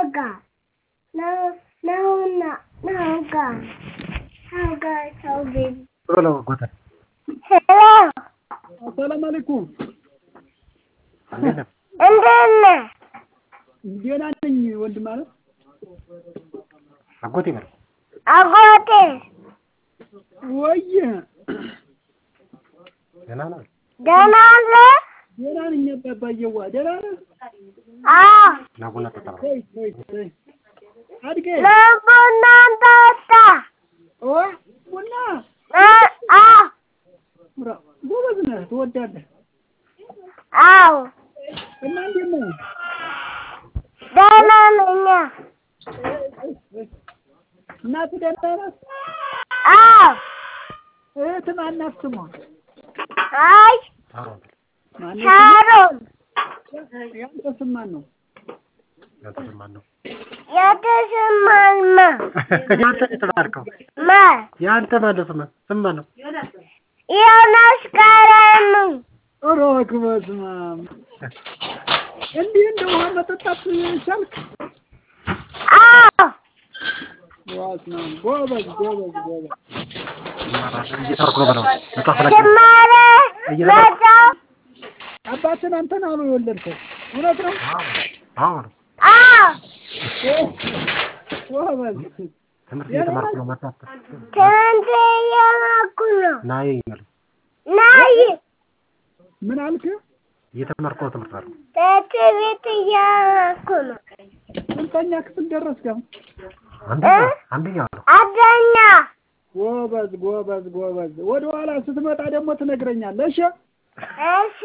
Nauga. No, no, no, Nauga. Nauga, Toby. ቶሎ ጎተ Hello. አሰላም አለይኩም። እንዴት ነህ? እንዴት ነህ? ደህና ነኝ ወንድም አለ አጎቴ በለው አጎቴ ወይ ደህና ነህ? ደህና ነህ? ደህና ነኝ አባባዬዋ ደህና ነህ? አዎ። ና ቡና ጠጣ በለው። ተይ ተይ ተይ አድጌ ለቡና ጠጣ። ኦ ቡና እ- አዎ። ምራ ጎበዝ ነህ ትወዳለህ አዎ። እና እንዴት ነህ? ደህና ነኝ። እናትህ ደህና ናት? አዎ። እህትህ ማናት ስሟ? አይ ሳሮን በለው። ማነው ሳሮን ስሟ? ያንተ ስም ማን ነው? ያንተ ስም ማን ነው? የተሰማማ ያንተ ነው የተባልከው። ማ ያንተ ማን ነው ስምህ? ስም ማን ነው? ዮናስ ቀለሙ ኧረ በስመ አብ እንዲህ እንደ ውሃ መጠጣት ቻልክ? አዎ በስመ አብ ጎበዝ ጎበዝ ጎበዝ እየተረኩ ነው በለው። መጽሐፍ ላይ ትማረ መጽሐፍ አባትን አንተን አሉ የወለድከው እውነት ነው? አዎ በለው። አዎ ጎበዝ ትምህርት እየተማርኩ ነው። መጽሐፍ ትምህርት እየማርኩ ነው ናይ በለው። ናይ ምን አልክ? እየተማርኩ ነው ትምህርት አለው። ትምህርት ቤት እየማርኩ ነው ስንተኛ ክፍል ደረስክ? አሁን? አንደኛ አንደኛ በለው። አንደኛ ጎበዝ ጎበዝ ጎበዝ። ወደ ኋላ ስትመጣ ደግሞ ትነግረኛለህ። እሺ እሺ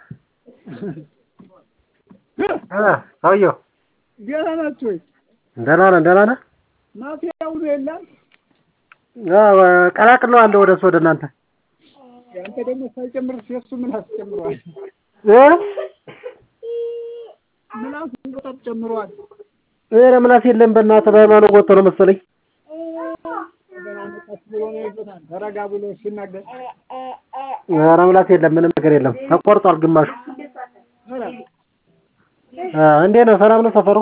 እ ሰውዬው ደህና ናችሁ ወይ? ደህና ነህ? ደህና ነህ? ማፊያ ውሎ የለም? አዎ ቀላቅለዋለሁ ወደ እሱ ወደ እናንተ አንተ ደግሞ ሳይጨምር የእሱ ምላስ ጨምሯል። እ ምላሱ በጣም ጨምሯል። ኧረ ምላስ የለም በእናትህ በሃይማኖት ወጥቶ ነው መሰለኝ። ገና መጣች ብሎ ነው ይዞታል። ተረጋ ብሎ ሲናገር ኧረ ምላስ የለም ምንም ነገር የለም። ተቆርጧል ግማሹ። ኧረ እ እንዴት ነው? ሰላም ነው ሰፈሩ?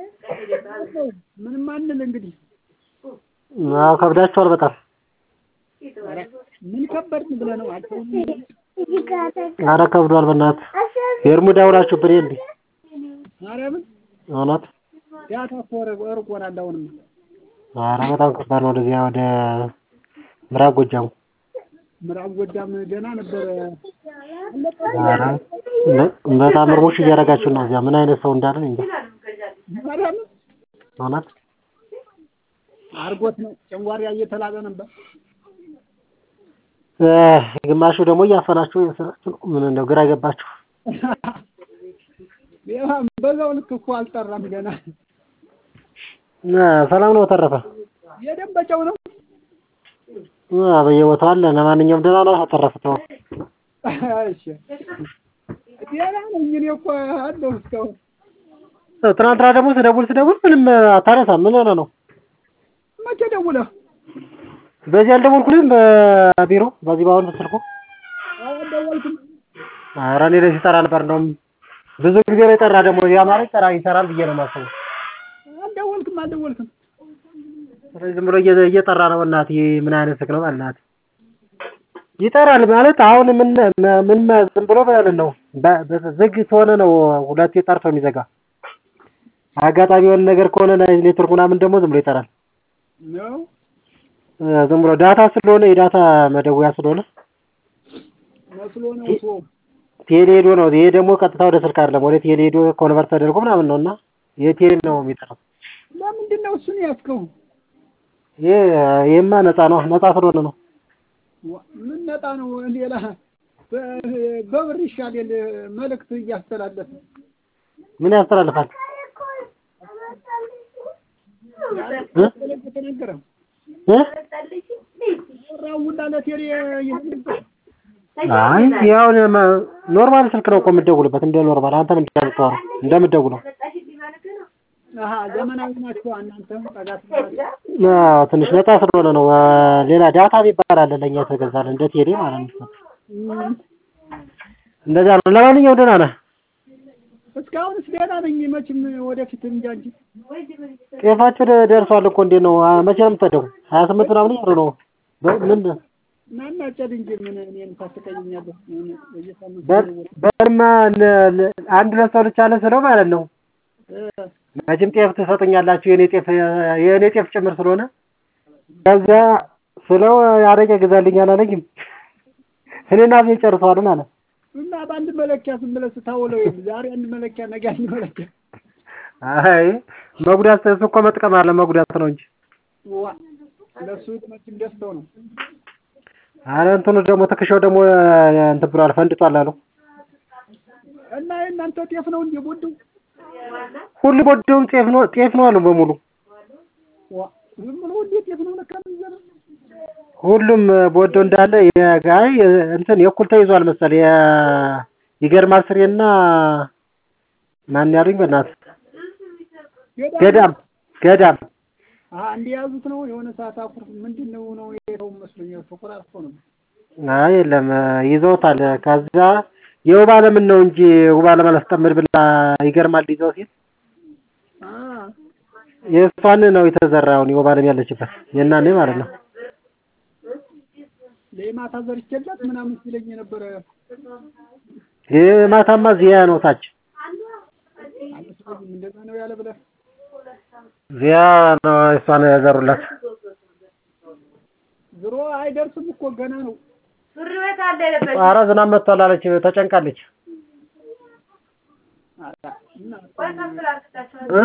ምንም አንል እንግዲህ አዎ ከብዳችኋል በጣም። ኧረ ምን ከበድን ብለህ ነው አንተ ኧረ ከብዷል በእናትህ። የእርሙዳ ውላችሁብን እንዴ? ማርያምን እውነት ዳታ እኮ ርቅ- ርቆናል። አሁንማ ኧረ በጣም ከባድ ነው። ወደዚያ ወደ ምዕራብ ጎጃሙ ምዕራብ ጎጃም ገና ነበረ። ኧረ በ- በጣም እርሙሽ እያደረጋችሁ ነው። እዚያ ምን አይነት ሰው እንዳለ እንጃ። ማርያምን እውነት አርጎት ነው ጨንጓሪያ እየተላጠ ነበር። እ ግማሹ ደግሞ እያፈናችሁ እየሰራችሁ ነው። ምን እንደው ግራ ገባችሁ። ሌላ በዛው ልክ እኮ አልጠራም ገና። እ ሰላም ነው ተረፈ? የደንበጫው ነው። እ በየቦታው አለ። ለማንኛውም ደህና ነው ተረፈ? ተው እሺ ደህና ነኝ እኔ እኮ አለሁ እስካሁን። ትናንትና ደግሞ ስደውል ስደውል ምንም አታነሳም። ምን ሆነህ ነው? መቼ ደውለህ? በዚህ አልደወልኩልህም? በቢሮ በዚህ በአሁኑ ስልኩ? አልደወልኩም። ኧረ እኔ ላይ ሲጠራ ነበር። እንደውም ብዙ ጊዜ ነው የጠራ። ደግሞ ያ ማለት ጠራ ይሰራል ብዬ ነው የማስበው። አልደወልኩም አልደወልኩም። ስለዚህ ዝም ብሎ እየ- እየጠራ ነው። እናትዬ ምን አይነት ስልክ ነው? በእናትህ ይጠራል ማለት አሁን ምን ምን ዝም ብሎ ማለት ነው በ- በ- ዝግ ከሆነ ነው ሁለቴ ጠርቶ የሚዘጋ። አጋጣሚ የሆነ ነገር ከሆነ ኔትወርክ ምናምን ደግሞ ዝም ብሎ ይጠራል። ነው እ ዝም ብሎ ዳታ ስለሆነ የዳታ መደወያ ስለሆነ መስሎ ነው እኮ። ቴሌ ሄዶ ነው። ይሄ ደግሞ ቀጥታ ወደ ስልክ አይደለም፣ ወደ ቴሌ ሄዶ ኮንቨርት ተደርጎ ምናምን ነው እና የቴሌ ነው የሚጠራው። ለምንድን ነው እሱን ያዝከው? ይሄ ይሄማ ነፃ ነው፣ ነፃ ስለሆነ ነው። ዋ- ምን ነጣ ነው ሌላ በ- በብር ይሻል መልእክት እያስተላለፈ ምን ያስተላልፋል? እ? ተነገረ እ? ወራውና ለቴሌ ይህን አይ ያው ኖርማል ስልክ ነው እኮ የምትደውልበት፣ እንደ ኖርማል አንተም እንደምታወራው እንደምትደውለው። አሀ ዘመናዊ ናቸው እናንተ ጠጋ ትላለህ። አዎ ትንሽ ነፃ ስለሆነ ነው። አ፣ ሌላ ዳታ የሚባል አለ ለእኛ የተገዛልን እንደ ቴሌ ማለት ነው። እም፣ እንደዛ ነው። ለማንኛውም ደህና ነህ? እስካሁንስ ደህና ነኝ። መቼም ወደፊት እንጃ እንጂ ጤፋችሁ ደ- ደርሷል እኮ እንዴት ነው? አ- መቼ ነው የምትሄደው? ሀያ ስምንት ምናምን እያሉ ነው። በ- ምን ናና ጨድ እንጂ ምን እኔን ታስቀይኛለህ? ምን በየሳምንቱ በ- በልማ ለ- ለ- አንድ ሁለት ሰው ልቻለ ስለው ማለት ነው። እ፣ መቼም ጤፍ ትሰጡኛላችሁ የኔ ጤፍ የኔ ጤፍ ጭምር ስለሆነ ከዚያ ስለው አረቄ ግዛልኝ አላለኝም። እኔና ቤ ጨርሰዋልን አለ። እና በአንድ መለኪያ ዝም ብለህ ስታውለው የለ ዛሬ አንድ መለኪያ ነገ አንድ መለኪያ አይ መጉዳት እሱ እኮ መጥቀም አለ መጉዳት ነው እንጂ ዋ ለእሱ መቼም ደስታው ነው። አረ እንትኑ ደግሞ ትከሻው ደግሞ እንትን ብሏል ፈንድቷል አሉ። እና የእናንተ ጤፍ ነው እንዴ ቦዱ? ሁሉ ቦዶውም ጤፍ ነው ጤፍ ነው አሉ በሙሉ ዋ ዝም ብሎ እንዴ ጤፍ ነው ለካ የሚዘራው? ሁሉም ቦዶ እንዳለ የጋይ እንትን የእኩል ተይዟል መሰል የ ይገርማል ስሬና ማን ያሉኝ በእናትህ ገዳም ገዳም አ እንደ ያዙት ነው የሆነ ሰዓት አኩርፍ ምንድን ነው ነው የለው መስሎኛል። ተቆራርፎ ነው አይ የለም ይዘውታል። ከዛ የውብ አለምን ነው እንጂ ውብ አለም አላስጠምድ ብላ ይገርማል ይዘው ሲል አ የእሷን ነው የተዘራውን የውብ አለም ያለችበት የእናኔ ማለት ነው። ለማታ ዘርቼላት ምናምን ሲለኝ የነበረ የማታማ ዚያ ነው ታች አልመስለኝም። እንደዛ ነው ያለ ብለህ ዚያ ነው እሷን ያዘሩላት። ዝሮ አይደርስም እኮ ገና ነው። ሱሪ ቤት አለ የለበች ኧረ ዝናብ መጥቷል አለች ተጨንቃለች። አላ እና ወይ ከፍል አርግታቸው እ?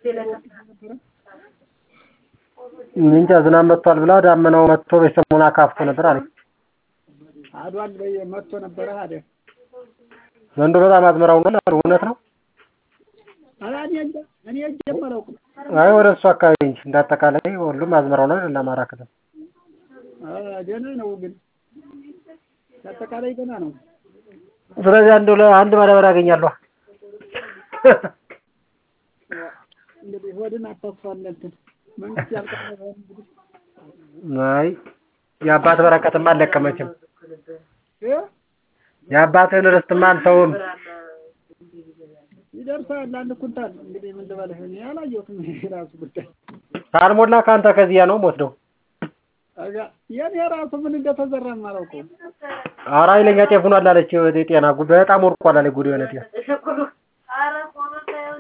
እንጃ ዝናብ መጥቷል ብላ ዳመናው መጥቶ በሰሞኑ አካፍቶ ነበር አለች። አዷል በይ መጥቶ ነበረ አደ ዘንድሮ በጣም አዝመራው ነው አሉ። እውነት ነው? አላ እኔ እንጃ እኔ እጄ አላውቅም። አይ ወደ እሱ አካባቢ እንጂ እንዳጠቃላይ ሁሉም አዝመራው ነው ለአማራ ክልል። አ ገና ነው ግን አጠቃላይ ገና ነው። ስለዚህ አንዱ አንድ ማዳበሪያ አገኛለሁ። እንግዲህ ሆድን አታስፋለንትን መንግስት ያልቀረበ እንግዲህ አይ የአባት በረከትማ አልለቀመችም። እ የአባትህን ርስትማ አንተውም። ይደርሳል አንድ ኩንታል እንግዲህ ምን ልበልህ እኔ አላየሁትም ራሱ ጉዳይ ካልሞላ ከአንተ ከዚያ ነው የምወስደው። አጋ የኔ ራሱ ምን እንደተዘራም አላውቀውም። ኧረ ኃይለኛ ጤፍ ሆኗል አለች። ወደ ጤና ጉ በጣም ወርቋል አለች። ጉድ የሆነ ጤፍ ኧረ ቆሎ ሳይሆን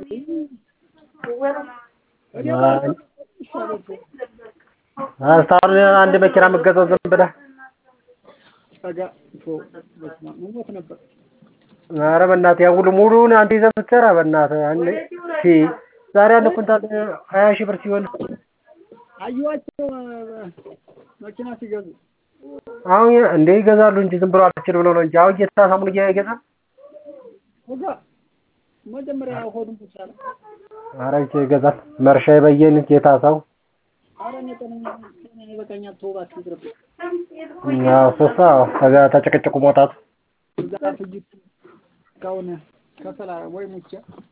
እኔ ራሱ ይሻላል እኮ። እስካሁን አንድ መኪና የምትገዛው ዝም ብለህ አጋ ቶ በስመ አብ ሞት ነበር። ኧረ በእናትህ ያን ሁሉ ሙሉውን አንተ ይዘህ ብትሰራ በእናትህ አንድ ሺ ዛሬ አንድ ኩንታል ሀያ ሺህ ብር ሲሆን አየኋቸው አ- መኪና ሲገዙ አሁን እንደ ይገዛሉ እንጂ ዝም ብሎ አልችል ብሎ ነው እንጂ አሁን እየተሳሳሙን እየገዛል አጋ መጀመሪያ ሆዱን ተቻለ። ኧረ ይቼ ይገዛል መርሻ የበየን ጌታ ሰው ኧረ እኔ ጤነኛ ጤና ይበቃኛል። ተው እባክህ ይቅርብኝ። ያው ሶሳ ከዛ ተጨቅጭቁ መውጣቱ እዛ ፍጅት እስካሁን ከሰላ ወይ ሙቼ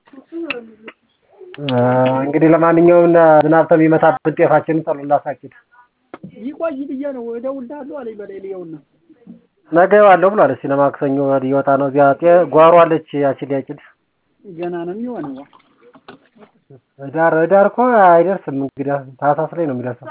አ፣ እንግዲህ ለማንኛውም ዝናብ ከሚመታብን ጤፋችንን ጸሎት ላሳኪድ ይቆይ ብዬ ነው እደውልልሃለሁ አለኝ በላይ ልየውና ነገ ዋለሁ ብሏል። እስኪ ለማክሰኞ ሊወጣ ነው። እዚያ ጤ ጓሮ አለች ያቺ ሊያጭድ ገና ነው የሚሆነው። ዳር ዳር እኮ አይደርስም። እንግዲህ ታህሳስ ላይ ነው የሚደርሰው።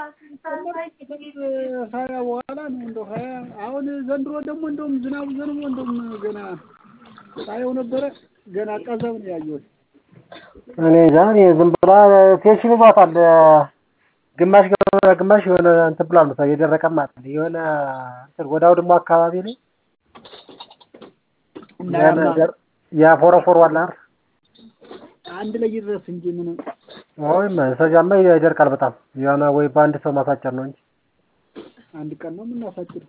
ሀያ በኋላ ነው እንደው ሀያ አሁን ዘንድሮ ደግሞ እንደውም ዝናቡ ዘንቦ እንደውም ገና ሳየው ነበረ ገና ቀዘብ ነው ያየሁት። እኔ እንጃ እኔ ዝም ብላ ቴንሽን ይዟታል። ግማሽ ገ- ግማሽ የሆነ እንትን ብሏል መሰለኝ የደረቀም አለ የሆነ እንትን ወዳው ደግሞ አካባቢ ላይ እና የሆነ ያማ ደር- ያፎረፎር ዋላ አይደል? አንድ ላይ ይድረስ እንጂ ምን ወይም ሰጃማ ይደርቃል በጣም የሆነ ወይ በአንድ ሰው ማሳጨር ነው እንጂ አንድ ቀን ነው የምናሳጭድ።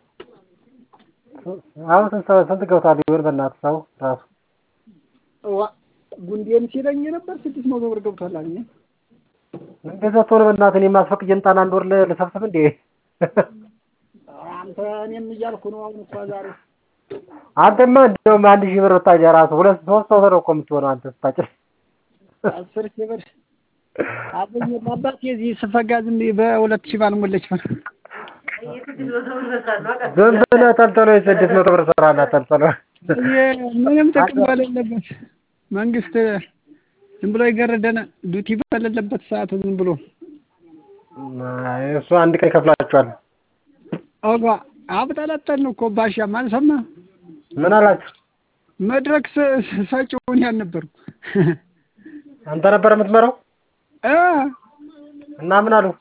አሁን ስንት ሰው- ስንት ገብቷል ይሆን በእናትህ ሰው ራሱ ዋ ጉንዴን ሲለኝ ነበር ስድስት መቶ ብር ገብቷል አለኝ። እንደዛ ትሆነ በእናትህ እኔ ማስፈቅ ጀንጣን አንድ ወር ል- ልሰብስብ እንዴ አንተ እኔም እያልኩ ነው አሁን እሷ ዛሬ አንተማ እንደውም አንድ ሺህ ብር ብታጭ ራሱ ሁለት ሶስት ሰው ነው እኮ የምትሆነው አንተ ስታጭር አስር ሺህ ብር አበኝ አባቴ እዚህ ስፈጋ ዝም ብዬ በሁለት ሺህ ባልሞለች ብር ዝም ብለህ ተልተሎ የስድስት መቶ ብር ስራ እና ተልተሎ ይሄ ምንም ጥቅም በሌለበት መንግስት ዝም ብሎ የገረደን ዱቲ በሌለበት ሰዓት ዝም ብሎ አይ፣ እሱ አንድ ቀን ይከፍላችኋል። ኦጋ አብጠለጠልን እኮ ባሻም አልሰማህም? ምን አላችሁ? መድረክ ሰ- ሰጪውን ያልነበርኩ አንተ ነበር የምትመራው እ እና ምን አሉ?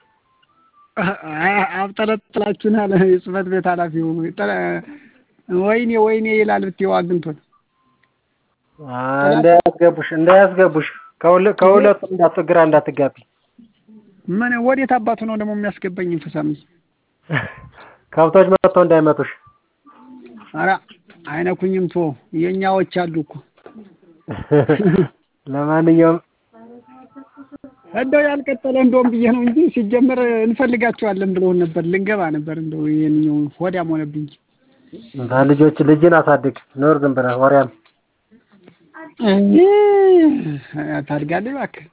አብጠለጥላችሁን አለ የጽህፈት ቤት ኃላፊው። ጠ- ወይኔ ወይኔ ይላል ብትይው አግኝቶን አይ፣ እንዳያስገቡሽ እንዳያስገቡሽ ከሁለ ከሁለቱም እንዳትግራ እንዳትጋቢ ምን ወዴት አባቱ ነው ደግሞ የሚያስገባኝ እንፈሳም ከብቶች መጥተው እንዳይመቱሽ። ኧረ አይነኩኝም ቶ የኛዎች አሉ እኮ ለማንኛውም እንደው ያልቀጠለ እንደውም ብዬ ነው እንጂ ሲጀመር እንፈልጋቸዋለን ብለውን ነበር ልንገባ ነበር እንደው ይሄንኛው ሆዳም ሆነብኝ እንጂ ልጆች ልጅን አሳድግ ኖር ዝም ብለህ ወሬያም ታድጋለህ እባክህ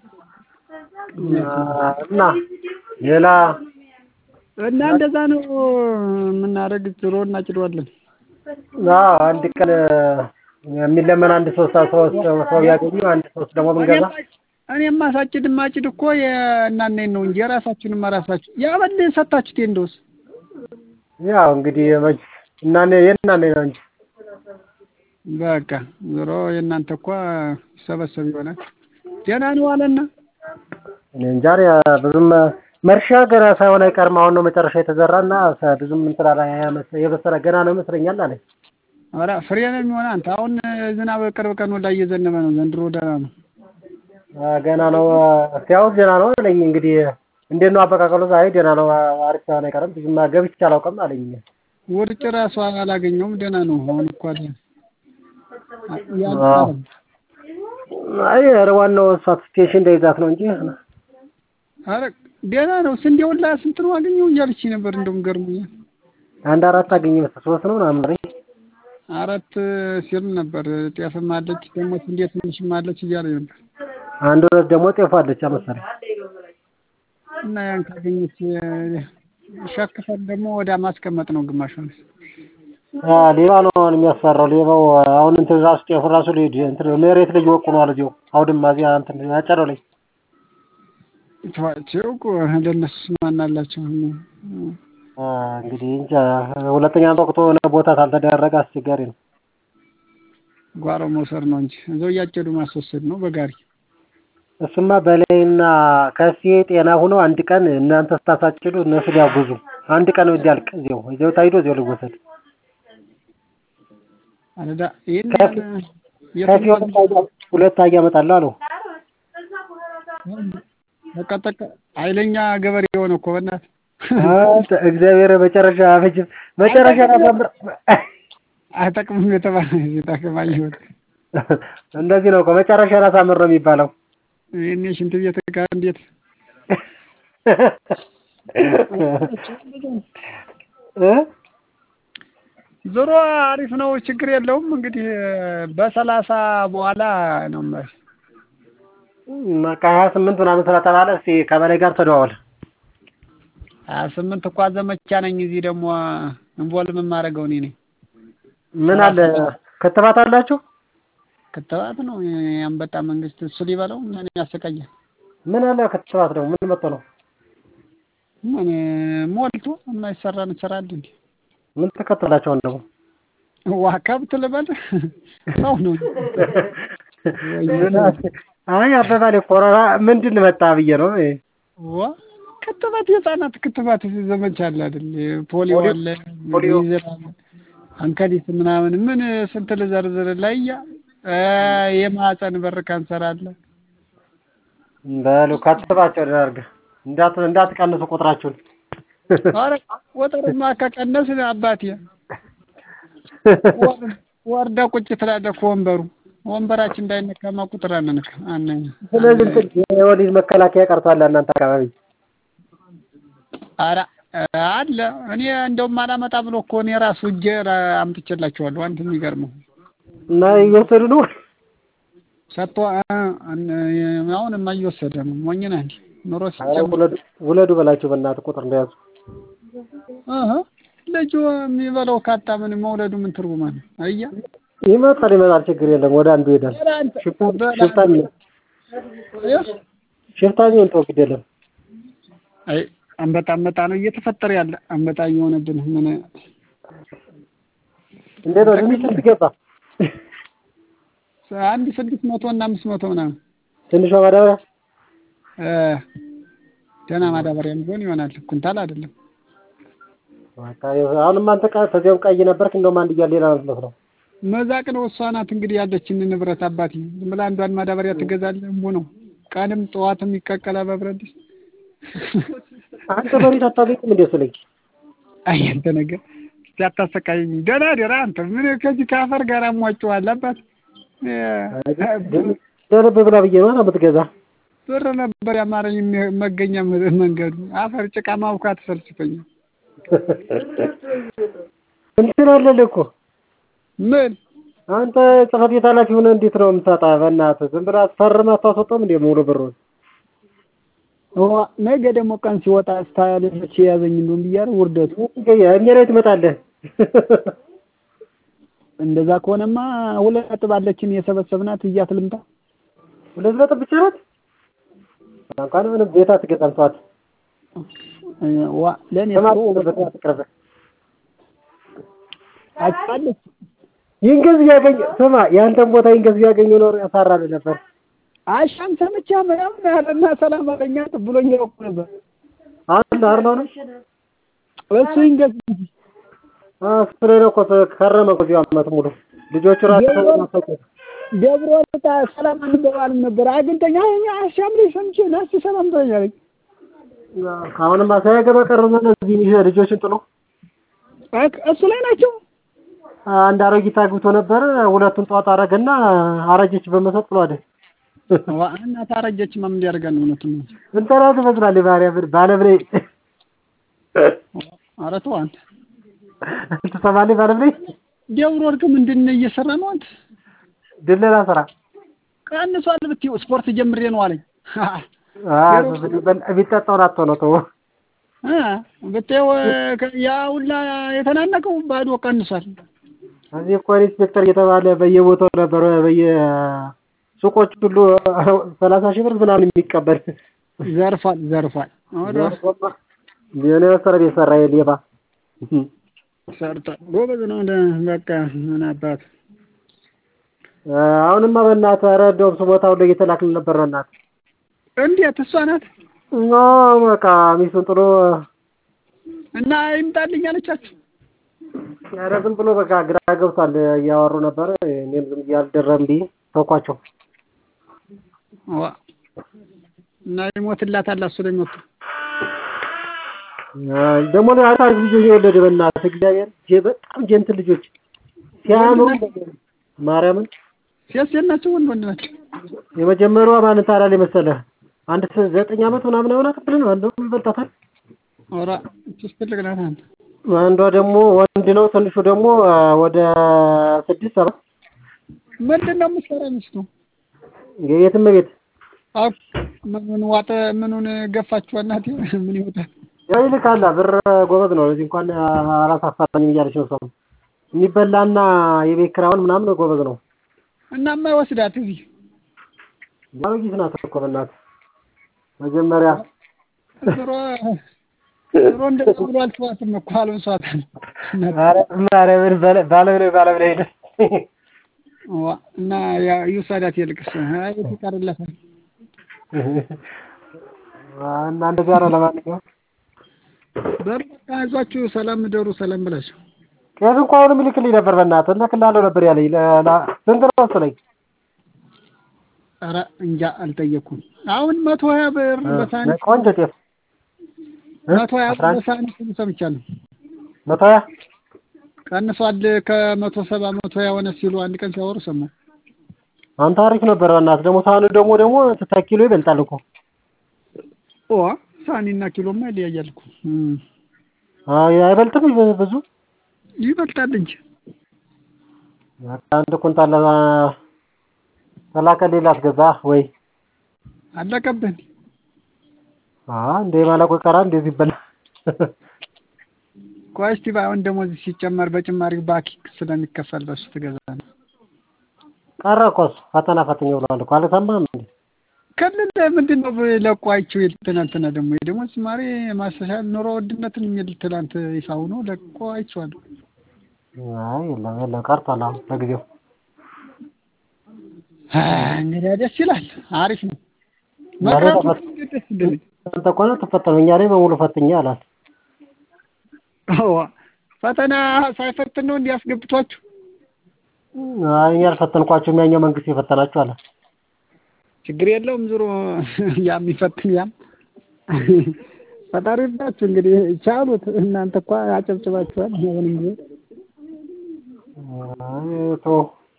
እና ሌላ እና እንደዛ ነው የምናደርግ ዞሮ እናጭደዋለን አዎ አንድ ቀን የሚለመን አንድ ሶስት ሶስት ሰው ያገኙ አንድ ሶስት ደግሞ ብንገዛ እኔማ ሳጭድ ማጭድ እኮ የእናንተን ነው እንጂ የራሳችሁንማ ራሳችሁ ያበል ሰጣችሁት እንደውስ ያው እንግዲህ መች እናኔ የእናኔ ነው እንጂ በቃ ዞሮ የእናንተ እኮ ይሰበሰብ ይሆናል ደህና ነው አለና እኔ እንጃ እኔ ብዙም መርሻ ገና ሳይሆን አይቀርም። አሁን ነው መጨረሻ የተዘራና ብዙም እንትን አላ የበሰለ ገና ነው ይመስለኛል አለኝ። ኧረ ፍሬ ነው የሚሆን አንተ አሁን ዝናብ ቅርብ ቀን ወዳ እየዘነበ ነው ዘንድሮ ደህና ነው አ፣ ገና ነው ሲያውስ ገና ነው አለኝ። እንግዲህ እንዴት ነው አበቃቀሉ? አይ ደህና ነው አሪፍ ሳይሆን አይቀርም። ብዙም ገብቼ አላውቅም አለኝ። ውርጭ ራሱ አላገኘውም ደህና ነው አሁን እኮ አለ ያ- አዎ። አይ ኧረ ዋናው እሷ ስቴሽን እንዳይዛት ነው እንጂ ኧረ ደህና ነው ስንዴውን ላይ ስንት ነው አገኘው እያለች ነበር እንደውም ገርሞኛል አንድ አራት አገኘ መሰለኝ ሶስት ነው ምናምን አለኝ። አራት ሲል ነበር ጤፍም አለች ደግሞ ስንዴ ትንሽም አለች እያለ ነበር አንድ ሁለት ደግሞ ጤፍ አለች መሰለኝ። እና ያን ካገኘች ሸክፈን ደግሞ ወደ ማስቀመጥ ነው ግማሹን አ ሌባ ነው አሁን የሚያስፈራው። ሌባው አሁን እንትን ራሱ ጤፉ ራሱ ሊሄድ እንትን መሬት ላይ ይወቁነዋል እዚሁ አውድማ እዚያ እንትን ያጨደው ላይ ተዋቸው እኮ ለእነሱ ማን አላቸው አ እንግዲህ እንጃ ሁለተኛ ወቅቱ የሆነ ቦታ ካልተደረገ አስቸጋሪ ነው። ጓሮ መውሰድ ነው እንጂ እዛው እያጨዱ ማስወሰድ ነው በጋሪ እሱማ በላይና ከሴ ጤና ሆኖ አንድ ቀን እናንተ ስታሳጭዱ እነሱ ሊያጉዙ አንድ ቀን እንዲያልቅ እዚያው እዚያው ታይዶ እዚያው ሊወሰድ አለዳ ይሄን ከፍ- ከፊ ሁለት አህያ እመጣለሁ አለው። ተቀጠቀ ኃይለኛ ገበሬ የሆነ እኮ በእናትህ አንተ እግዚአብሔር መጨረሻ መቼም መጨረሻ ታሳምር አይጠቅምም የተባለ ሲጠቅም አየሁት። እንደዚህ ነው እኮ መጨረሻ ላሳምር ነው የሚባለው። ይህኔ ሽንት ቤት ጋር እንዴት እ ዞሮ አሪፍ ነው፣ ችግር የለውም። እንግዲህ በሰላሳ በኋላ ነው የማይሽ በቃ ሀያ ስምንት ምናምን ስለተባለ እስቲ ከበላይ ጋር ተደዋወል። ሀያ ስምንት እኳ ዘመቻ ነኝ። እዚህ ደግሞ እንቮልቭ የማደርገው እኔ ነኝ። ምን አለ ክትባት አላችሁ? ክትባት ነው የአንበጣ መንግስት እሱ ሊበለው ምን ያሰቃያል? ምን አለ ክትባት ደግሞ ምን መጥቶ ነው? ምን ሞልቶ የማይሰራ እንሰራለን እንዴ? ምን ተከትላቸው ደግሞ ዋ ከብት ልበል ሰው ነው ምን አለ? አይ አበባሌ ኮሮና ምንድን መጣ ብዬ ነው። እ ዋ ክትባት የህፃናት ክትባት ዘመቻ አለ አይደል? ፖሊዮ ፖሊዮ- አለ፣ ፖሊዮ። ሚዝል አለ፣ አንከዲት ምናምን ምን ስንት ልዘርዝር ላያ የማህፀን በር ካንሰር አለ። በሉ ከትባቸው ደርግ እንዳት እንዳትቀንሱ ቁጥራችሁን። ኧረ ቁጥርማ ከቀነስ አባቴ ወር- ወርዳ ቁጭ ትላለህ ከወንበሩ ወንበራችን እንዳይነካማ ቁጥር አንነካ አነ ስለዚህ እንትን የወሊድ መከላከያ ቀርቷል እናንተ አካባቢ። ኧረ አለ እኔ እንደውም አላመጣ ብሎ እኮ እኔ ራሱ እጄ ራ- አምጥቼላቸዋለሁ። አንተ የሚገርመው እና እየወሰዱ ነው። ሰጥቶ አሁንማ እየወሰደ ነው። ሞኝ ነህ እንዴ? ኑሮ ኧረ ሲጨምር ውለዱ ውለዱ በላቸው በእናትህ ቁጥር እንደያዙ። እህ ልጁ የሚበላው ካጣ ምን መውለዱ ምን ትርጉም አለው? አያ ይመጣል ይመጣል፣ ችግር የለም። ወደ አንዱ ይሄዳል። ኧረ አንተ ሽፍታ በላ- ሽፍታ ሽፍታ ቢሆን ተው ግድ የለም። አይ አንበጣ አንበጣ ነው እየተፈጠረ ያለ አንበጣ እየሆነብን ምን እንዴት ነው ትንሽ ስንት ገባ? አንድ ስድስት መቶ እና አምስት መቶ ምናምን ትንሿ ማዳበሪያ እ ደህና ማዳበሪያም ቢሆን ይሆናል። ኩንታል አይደለም። በቃ አሁንም አንተ ቃ ተዚያው ቀይ ነበርክ። እንደውም አንድ እያለ ሌላ ነው የምትመስለው። መዛቅ ነው እሷ ናት እንግዲህ ያለችን ንብረት አባቴ። ዝም ብላ አንዷን ማዳበሪያ ትገዛለህ። እምቡ ነው ቀንም ጠዋትም ይቀቀላል በብረት ድስት። አንተ መሬት አታገኝም እንዴ እሱ ላይ አይ አንተ ነገር እስቲ አታሰቃየኝ። ደህና ደህና አንተ ምን ከዚህ ከአፈር ጋር አሟጭዋል አባት እ ደረብ ብላ ብዬ ነው የምትገዛ። ብር ነበር ያማረኝ የሚ- መገኛ መ- መንገዱ አፈር ጭቃ ማብካት ሰልችቶኛል። እንትን አለልህ እኮ ምን አንተ ጽሕፈት ቤት ኃላፊ ሆነህ እንዴት ነው የምታጣ? በእናትህ ዝም ብለህ አስፈርመህ አታስወጣም እንዴ ሙሉ ብሩን? ዋ ነገ ደግሞ ቀን ሲወጣ ስታያለች የያዘኝ እንደውም ብያለሁ። ውርደቱ እኛ ላይ ትመጣለህ። እንደዛ ከሆነማ ሁለት ነጥብ አለችን የሰበሰብናት እያት ልምጣ። ሁለት ነጥብ ብቻ ናት። እንኳን ምንም ቤት አትገዛም። ተዋት። ዋ ለእኔ ስማት ጥሩ በት አትቅረብህ። አጫለች ይህን ገንዘብ ያገኘ ስማ፣ የአንተን ቦታ ይህን ገንዘብ ያገኘ ኖሮ ያሳራልህ ነበር። አሻም ሰምቻ ምናምን ያለና ሰላም አለኛ ብሎኝ ያውቁ ነበር። አለ አርማው ነው እሱ ይንገዝ እሱ ላይ ነው እኮ ከረመ እኮ እዚሁ ዓመት ሙሉ ልጆቹ ራሱ ናፈቁ። ደብረ ወጣ ሰላም አንበባልም ነበር አግኝተኛ አሻም ላይ ሰምቼ ናስ ሰላም ትለኛለች። አሁንማ ሳያገባ ቀረና እነዚህ ልጆችን ጥሎ እክ- እሱ ላይ ናቸው። አንድ አሮጊት አግብቶ ነበር። ሁለቱን ጧት አረገና አረጀች በመሰጥ ብሎ አይደል ዋ እናት አረጀች ማም እንዲያደርጋን እውነቱን ነው። እንትና ትመስላለህ ባሪያ ባለብሬ ኧረ ተው አንተ ትሰማለህ? ባለብሬ ደብረ ወርቅ ምንድን ነው እየሰራ ነው አንተ? ድለላ ስራ ቀንሷል ብትይው ስፖርት ጀምሬ ነው አለኝ። የሚጠጣውን አጥቶ ነው ተው። እ ብትይው ከ- ያ ሁላ የተናነቀው ባዶ ቀንሷል። እዚህ እኮ ኢንስፔክተር እየተባለ በየቦታው ነበር በየሱቆች ሁሉ ሰላሳ ሺህ ብር ምናምን የሚቀበል ዘርፏል ዘርፏል። ወደ የሆነ መሰረ ቤት ሰራ የሌባ ሰርቷል። ጎበዝ ነው። እንደ በቃ ምን አባት አሁንማ በእናትህ ኧረ እንደውም ስሞታው ላይ እየተላክልን ነበር በእናትህ እንዴት እሷ ናት እና በቃ ሚስቱን ጥሎ እና ይምጣልኝ አለቻችሁ። ኧረ ዝም ብሎ በቃ ግራ ገብቷል እያወሩ ነበር እኔም ዝም ብዬ አልደረም ብዬ ተውኳቸው ዋ እና ይሞትላታል እሱ ላይ ሞቱ ደግሞ አሪፍ ልጆች የወለደ በእናትህ እግዚአብሔር ጀ- በጣም ጀንትን ልጆች ሲያምሩ ማርያምን ሴት ሴት ናቸው ወንድ ወንድ ናቸው? የመጀመሪያዋ ማንን ታላል መሰለህ አንድ ስ- ዘጠኝ ዓመት ምናምን አይሆናት ብለህ ነው እንደውም ይበልጣታል ኧረ እችስ ትልቅ ናት አንተ አንዷ ደግሞ ወንድ ነው ትንሹ ደግሞ አ፣ ወደ ስድስት ሰባት ምንድን ነው የምትሰራ ሚስቱ? የትም ቤት አዎ ምኑን ዋጠ ምኑን ገፋችሁ እናቴ ምን ይወጣል? ያው ይልካላ ብር ጎበዝ ነው እዚህ እንኳን አላሳፋረኝም እያለች ነው ሰው የሚበላና የቤት ኪራዩን ምናምን ጎበዝ ነው እና የማይወስዳት እዚህ አሮጊት ናት እኮ በእናትህ መጀመሪያ ድሮ ድሮ እንደዛ ብሎ አልተዋትም እኮ አልብሷታል። ማርያምን ባለ- ባለብላይ ባለብላይ ሄደ ዋ እና ያ ይውሰዳት ይልቅስ አይ ይቀርለታል። እና እንደዚያ ነው ለማንኛውም በቃ አይዟችሁ ሰላም እደሩ ሰላም ብላችሁ ቄስ እንኳ አሁንም ይልክልኝ ነበር በእናትህ እልክልሃለሁ ነበር ያለኝ ለ- ላ- ስንት ነው እሱ ላይ ኧረ እንጃ አልጠየኩም። አሁን መቶ ሀያ ብር በሳንቲም ቆንጆ ጤፍ መቶ ሀያ አስራ ብር አንድ በሳንቲም ሰምቻለሁ። መቶ ሀያ ቀንሷል ከመቶ ሰባ መቶ ሀያ ሆነ ሲሉ አንድ ቀን ሲያወሩ ሰማሁ። አንተ አሪፍ ነበር በእናትህ ደግሞ ሳህኑ ደግሞ ደግሞ ኪሎ ይበልጣል እኮ ኦ ሳኒና ኪሎማ ይለያያል እኮ እም፣ አይ አይበልጥም ይበ- ብዙ ይበልጣል እንጂ በቃ አንድ ኩንታል አ- ተላከልኝ ላስገዛ ወይ አለቀብን። አ እንደ ማለቆ ቀራ እንደዚህ ይበላል ቆይ እስቲ ባይሆን ደሞዝ ሲጨመር በጭማሪ ባኪ ስለሚከፈል በሱ ትገዛለህ። ቀረ እኮ እሱ ፈተና ፈትኜ ብሏል እኮ አልሰማህም እንዴ? ክልል ምንድን ነው ለቋቸው ትናንትና ደግሞ የደሞዝ ጭማሪ ማሻሻል ኑሮ ውድነትን የሚል ትናንት ይፋ ሆኖ ለቆ አይቼዋለሁ። አይ የለም የለም ቀርቷል አሁን ለጊዜው እንግዲህ ደስ ይላል፣ አሪፍ ነው። ዛሬ መቅረቱ ተፈት- እንዴት ደስ እንደሚል አንተ እኮ ነው ትፈተኑ እኛ ላይ በሙሉ ፈትኜ አላት አዎ፣ ፈተና ሳይፈትን ነው እንዲያስገብቷችሁ አይ እኔ አልፈተንኳቸውም ያኛው መንግስት የፈተናችሁ አለ ችግር የለውም። ዞሮ ያም ይፈትን ያም ፈጣሪ ይርዳችሁ። እንግዲህ ቻሉት። እናንተ እኮ አጨብጭባችኋል። አሁንም ቢሆን አይ ተው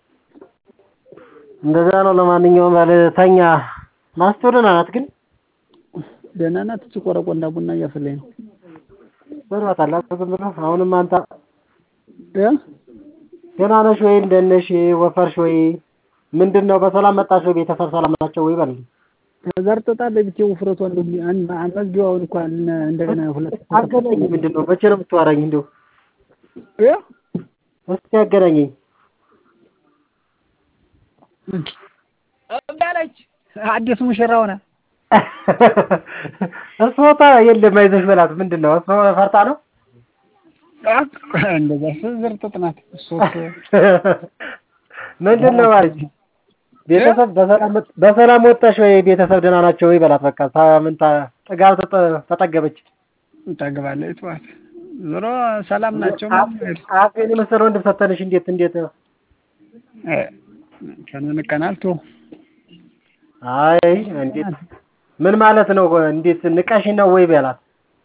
እንደዛ ነው ለማንኛውም ባለ ተኛ ማስተውልና ናት ግን ደህና ናት። እች ቆረቆንዳ ቡና እያፈላኝ ነው በርባታላ ዝም ብሎ አሁንም አንተ እ ደህና ነሽ ወይ እንደት ነሽ ወፈርሽ ወይ ምንድን ነው በሰላም መጣሽ ወይ ቤተሰብ ሰላም ናቸው ወይ በል ዘርጥጣለች ብቻ ውፍረቷ እንደው አን- አመዝጊዋውን እንኳን እንደገና ሁለት አገናኝ ምንድን ነው መቼ ነው የምትዋራኝ እንደው እ እስኪ አገናኘኝ እንዳለች አዲስ ሙሽራ ሆነ እሷታ የለም አይዞሽ በላት ምንድን ነው እሷ ፈርታ ነው እንደዛ ዘርጥጥ ናት። እሱስ ምንድን ነው ማለት ቤተሰብ በሰላም በሰላም ወጣሽ ወይ ቤተሰብ ደህና ናቸው ወይ በላት በቃ ሳምንት ጥጋብ ተጠ- ተጠገበች ጠግባለች። ጠዋት ዞሮ ሰላም ናቸው። አፌን የመሰለ ወንድም ሰተንሽ እንዴት እንዴት ከንቀናል ቶ አይ እንዴት ምን ማለት ነው እንዴት ንቀሽ ነው ወይ በላት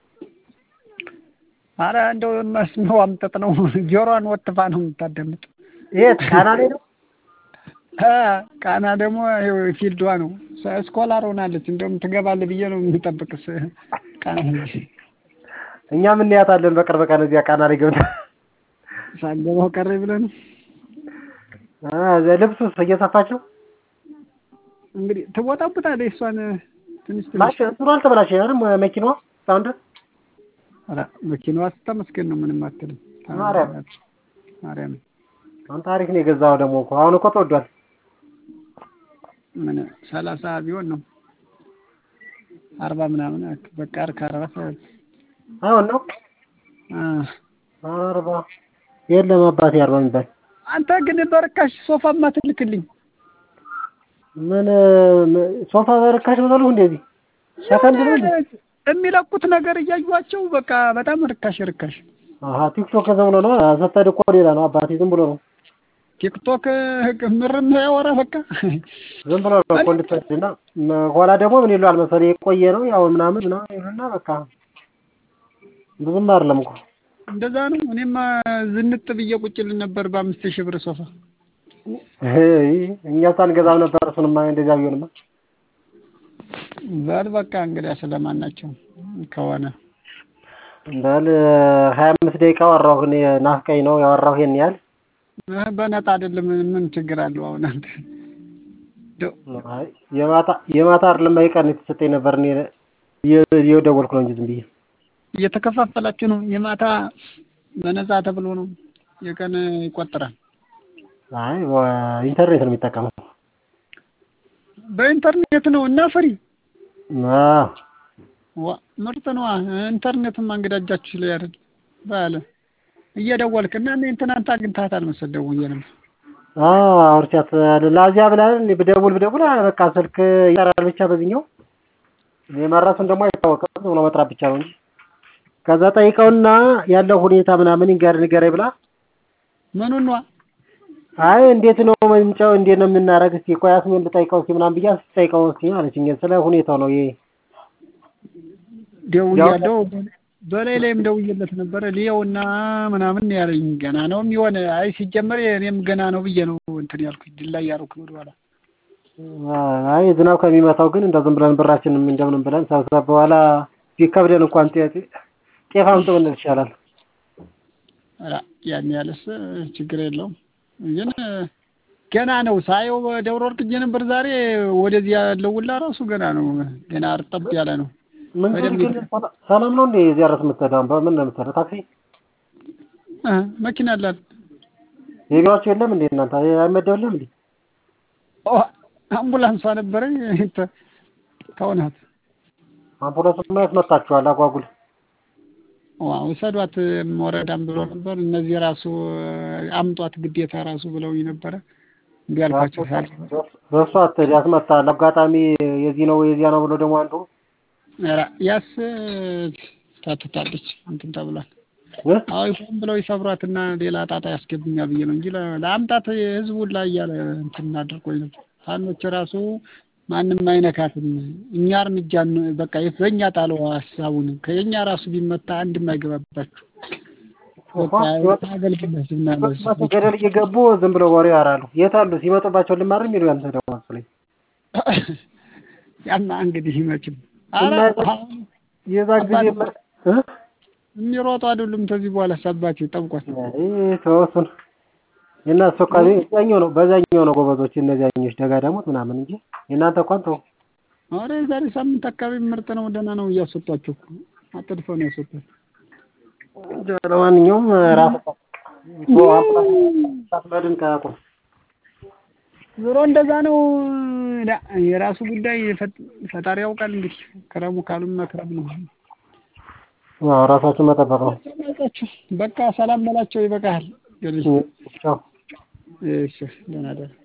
አረ እንደው መስሚያው አምጠጥ ነው። ጆሮዋን ወጥፋ ነው የምታዳምጥ። የት ቃና ላይ ነው እ ቃና ደግሞ ይኸው ፊልዷ ነው። ስኮላር ሆናለች። እንደውም ትገባለህ ብዬ ነው የምጠብቅስ ቃና ሄጄ እኛም እንያታለን በቅርብ ቀን እዚያ ቃና ላይ ገብታ ሳገባው ቀረ ብለህ ነው አ ልብሱስ እየሰፋች ነው እንግዲህ ትቦጣቡጣለች። እሷን ትንሽ ትንሽ ማሽ እንትኑ አልተበላሸ አይደል መኪናዋ እስካሁን ድረስ ኧረ መኪናዋ ስታመስገን ነው ምንም አትልም። ማርያም ማርያም አንተ ታሪክ ነው የገዛው ደግሞ እኮ አሁን እኮ ተወዷል ምን ሰላሳ ቢሆን ነው አርባ ምናምን አክ- በቃ ከአርባ ሰ- አሁን ነው አ አርባ የለም አባቴ አርባ የሚባል አንተ ግን በርካሽ ሶፋማ ትልክልኝ ምን ም- ሶፋ በርካሽ በዛሉ እንደዚህ ሰከንድ ነው እንዴ? የሚለቁት ነገር እያዩዋቸው በቃ በጣም ርካሽ ርካሽ አሀ ቲክቶክ ዝም ብሎ ነው ሰተድ እኮ ሌላ ነው አባቴ ዝም ብሎ ነው ቲክቶክ ምርም ያወራ በቃ ዝም ብሎ ነው እኮ እንድትወስድና ኋላ ደግሞ ምን ይሏል መሰለኝ የቆየ ነው ያው ምናምን ምናምን ይሉና በቃ ብዙም አይደለም እኮ እንደዛ ነው። እኔማ ዝንጥ ብዬ ቁጭ ል ነበር በአምስት ሺህ ብር ሶፋ እይ፣ እኛ ሳንገዛም ነበር እሱንማ እንደዚያ ቢሆንማ በል በቃ እንግዲያ ስለማናቸው ከሆነ በል ሀያ አምስት ደቂቃ ወራሁ እኔ ናፍቀኝ ነው ያወራሁ ይሄን ያህል እ በነጣ አይደለም ምን ችግር አለው? አሁን አንተ እንደው አይ የማታ የማታ አይደለም አይቀን የተሰጠኝ ነበር እኔ የ- የደወልኩ ነው እንጂ ዝም ብዬ እየተከፋፈላችሁ ነው። የማታ በነፃ ተብሎ ነው፣ የቀን ይቆጠራል። አይ ኢንተርኔት ነው የሚጠቀመው በኢንተርኔት ነው እና ፍሪ አዎ ዋ ምርጥ ነዋ። ኢንተርኔትማ እንግዲህ እጃችሁ ላይ አይደል ባለ እየደወልክ እና እኔ ትናንት አግኝተሃታል መሰል ደውዬ ነበር። አዎ አውርቻት ላዚያ ብላ እኔ ብደውል ብደውል በቃ ስልክ ይጠራል ብቻ በዚህኛው የመረሱን ደግሞ አይታወቅም ዝም ብሎ መጥራት ብቻ ነው እንጂ ከዛ ጠይቀውና ያለው ሁኔታ ምናምን ይንገር ንገረኝ ብላ ምኑን ነዋ አይ እንዴት ነው ምንጫው እንዴት ነው የምናደርግ እስኪ ቆይ አስሜን ልጠይቀው እስኪ ምናምን ብያ ስጠይቀው እስኪ አለችኝ ስለ ሁኔታው ነው ይሄ ደውያለሁ። በላይ ላይም ደውዬለት ነበረ ሊየውና ምናምን ያለኝ ገና ነው የሚሆን። አይ ሲጀመር እኔም ገና ነው ብዬ ነው እንትን ያልኩኝ ድል ላይ ያልኩ ወደኋላ አይ ዝናብ ከሚመታው ግን እንደው ዝም ብለን ብራችንም እንደምንም ብለን ሰብሰብ በኋላ ቢከብደን እንኳን ጤ- ጤፍ አምጡ ብንል ይሻላል ኧረ ያን ያለስ ችግር የለውም ግን ገና ነው ሳየው ደብረ ወርቅ ሄጄ ነበር ዛሬ። ወደዚህ ያለው ውላ ራሱ ገና ነው ገና እርጠብ ያለ ነው። ምን በደንብ ግን ሰላም ነው እንዴ እዚያ ድረስ የምትሄደው በምን ነው የምትሄደው ታክሲ እ መኪና አላት የቢሮአችሁ የለም እንዴ እናንተ አይመደብልም እንዴ አምቡላንሷ ነበረኝ ተ- ተውናት አምቡላንስ ማየት መጣችኋል አጓጉል ዋ ውሰዷት ወረዳም ብሎ ነበር። እነዚህ ራሱ አምጧት ግዴታ ራሱ ብለውኝ ነበረ። እምቢ አልኳቸው። ሳል በእሱ አትሄድ ያስመታል። አጋጣሚ የዚህ ነው የዚያ ነው ብሎ ደግሞ አንዱ ኧረ ያስ ታትታለች እንትን ተብሏል። እ? አዎ ሆን ብለው ይሰብሯትና ሌላ ጣጣ ያስገብኛል ብዬ ነው እንጂ ለ- ለአምጣት ህዝቡን ላይ እያለ እንትን አድርጎኝ ነበር። ፋኖች ራሱ ማንም አይነካትም፣ እኛ እርምጃ ን- በቃ በእኛ ጣለው ሀሳቡን ከየኛ ራሱ ቢመታ አንድም አይገባባችሁ በቃ አገልግሎት ምናለች ገደል እየገቡ ዝም ብለው ወሬ ያወራሉ። የት አሉ ሲመጡባቸው ልማር የሚሉ ያንተ ደግሞ መሰለኝ። ያማ እንግዲህ መቼም ኧረ እና- አሁን የዛ ጊዜ እ? የሚሮጡ አይደሉም። ከዚህ በኋላ ሰባቸው ጠብቋት። አይ ተው እሱን የእናንተ እኮ በዛኛው ነው በዛኛው ነው ጎበዞች እነዚያኞች ደጋዳሞት ምናምን እንጂ የእናንተ እንኳን ተው ኧረ የዛሬ ሳምንት አካባቢ ምርጥ ነው፣ ደህና ነው እያስወጧቸው እኮ አጥድፈው ነው ያስወጧቸው። እንጃ ለማንኛውም ራስ ሳትመድን ከቁም ዞሮ እንደዛ ነው። ዳ- የራሱ ጉዳይ ፈጥ- ፈጣሪ ያውቃል። እንግዲህ ክረሙ ካሉም መክረም ነው። አዎ ራሳችን መጠበቅ ነው። ሰማጫችሁ በቃ ሰላም በላቸው፣ ይበቃሃል። እንግዲህ ቻው እሺ ደህና ደህና